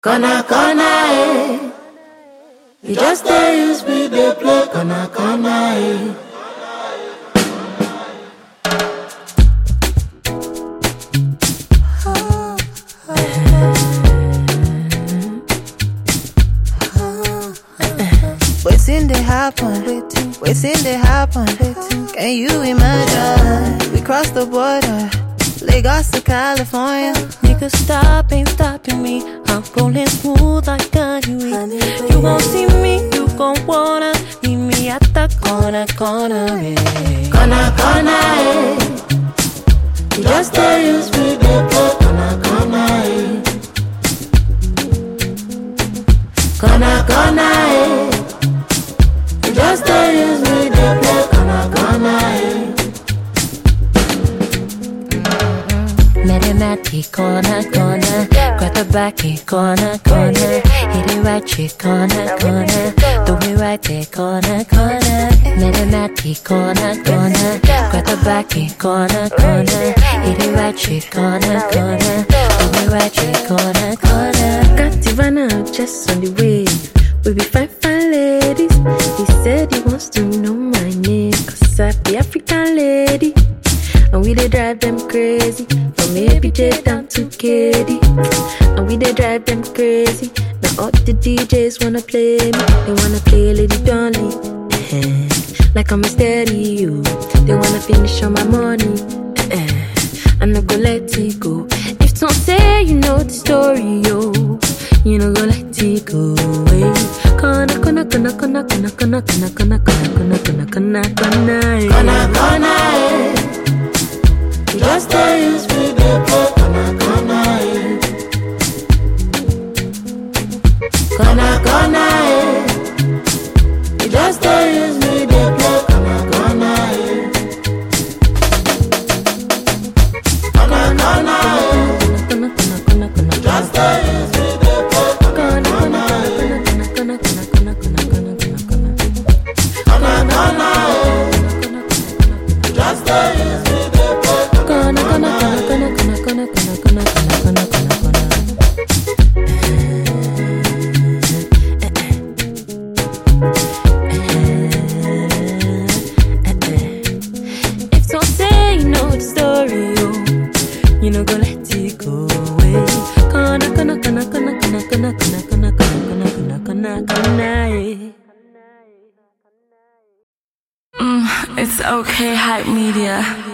Kana kana eh. You just dey use me dey play kana kana eh. Waiting they happen, waiting they happen. Can you imagine? We crossed the border, Lagos to California. Nigga, stop, ain't stopping me. I'm rolling smooth like honey. You won't see me, you gon' wanna meet me at the corner, corner. Yeah. Kana kana eh. You just dey use me dey play kana kana eh. Kana kana eh. You just dey use me dey play kana kana eh. Mathematic corner, corner. Grab the back, it corner, corner. Hit it right, chick, corner, corner. Do it right there, corner, corner. Mathematic corner, corner. Grab the back, it corner, corner. Hit it right, chick, corner, corner. Do it right, chick, corner, corner. Got Ivana just on the way. We be fine, fine ladies. He said he wants to know my name. Cause I be African lady. And we they drive them crazy. From ABJ down to KD. And we they drive them crazy. Now all the DJs wanna play me. They wanna play Lady Dolly. Eh, like I'm a stereo. They wanna finish on my money. Eh, I'm not gonna let it go. If don't say you know the story, yo, you know go let it go. Hey. Kana kana kana kana kana kana kana kana kana kana kana kana kana Kana kana eh. You just dey use me dey play kana kana eh. Kana kana eh. You just dey use me dey play kana kana eh. Kana kana eh. kana kana kana kana Just dey use me dey play kana kana eh. kana kana kana kana kana kana kana kana Kana kana eh. You just dey use me dey play kana kana kana kana kana kana kana kana kana kana kana If don't say you know the story, oh, you know go let it go away. Kana kana kana kana kana kana kana kana kana kana kana kana kana. It's okay, hype media.